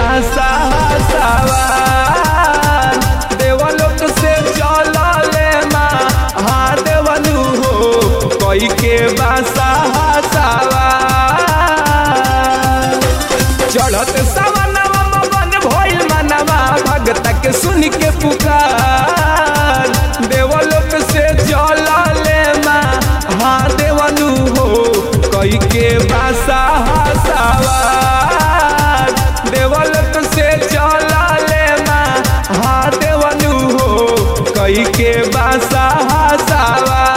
बासा सवार देवलोक से चलले महादेवनु हो कई के बासा सवार चढ़त सवनवा मगन भइल मनवा भगत के सुन के पुकार देवलोक से चलले महादेवनु हो कई के बासा सवार देवलोक से चलले महादेवनु हो कई के बासा सवार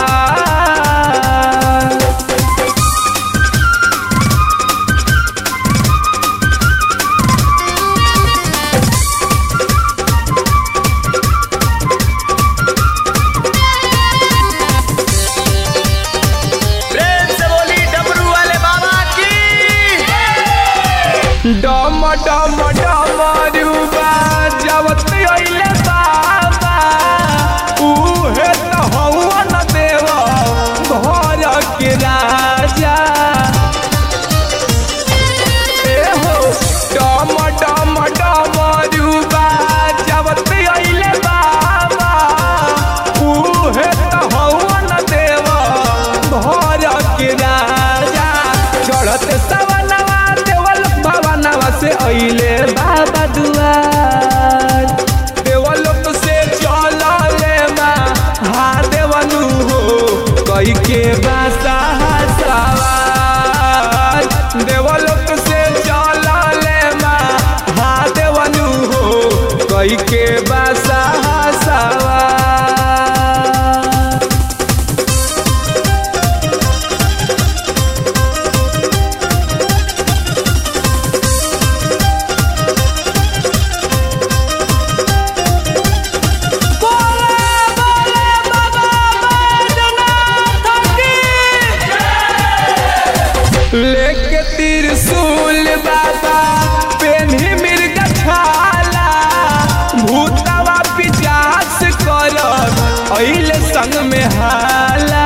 प्रेम से बोली डमरू वाले बाबा की डम डम डमरुबा जवत अइले बाबा उहे त हवन देव घर के राजा ए हो डम डम डमरुबा जवत अइले बाबा उहे त हवन देव घर के राजा चढ़त सवनवा देवल भवनवा से अइले बाबा दुआर देवलोक से चलले महादेवनु हो कई के बासा सवार देवलोक से चलले महादेवनु हो कई के बासा सवार लेके त्रिशूल बाबा पेन्ही मिर्ग छाला भूतवा पिचास कर अइले संग में हाला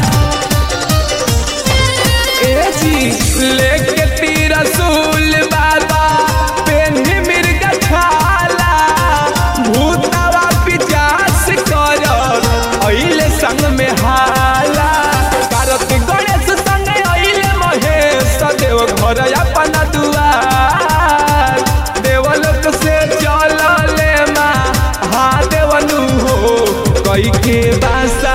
ए जी लेके त्रिशूल बाबा पेन्ही मिर्ग छाला भूतवा पिचास कर अइले संग में हाला कार्तिक गणेश संग अइले महेश देव घर अपन दुआर देवलोक से चलले महादेवनु हो कई के बासा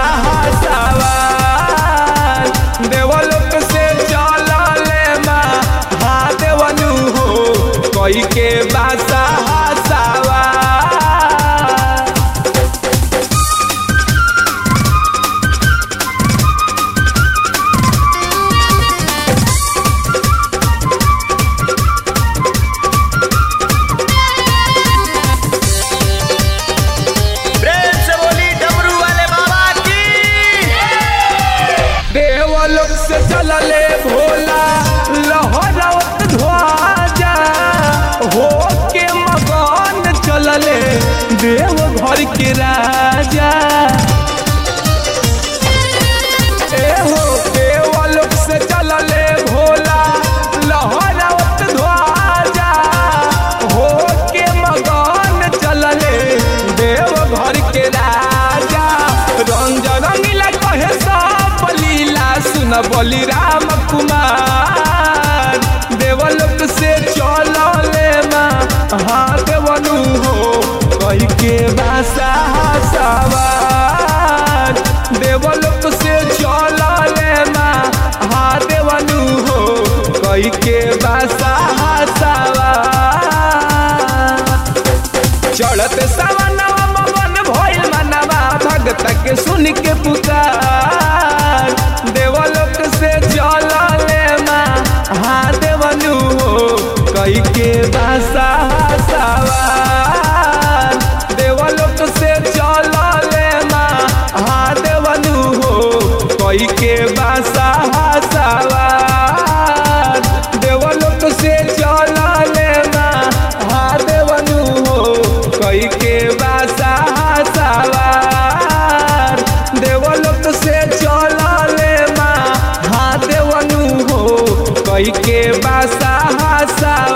सवार देवलोक से चलले महादेवनु हो कई के बासा सवार प्रेम से बोली डमरू वाले बाबा की देवलोक से चलले भोला लहरत ध्वजा हो के मगन चलले देव घर के राजा ए हो देवलोक से चलले भोला लहरत ध्वजा हो के मगन चलले देव घर के राजा रंग रंगीला कहे सब लीला सुन बोली राम कुमार देवलोक से चलले महादेवनु हो कही के भाषा सवार देवलोक से चलले महादेवनु हो कही के भाषा सवार चढ़त सवनवा मगन भइल मनवा भगत के सुन के पुकार देवलोक से चलले महादेवनु हो कई के भाषा सवार देवलोक से चलले महादेवनु हो कई के भाषा सवार देवलोक से चलले महादेवनु हो कई के बासा सवार देवलोक से चलले महादेवनु हो कई के बासा सवार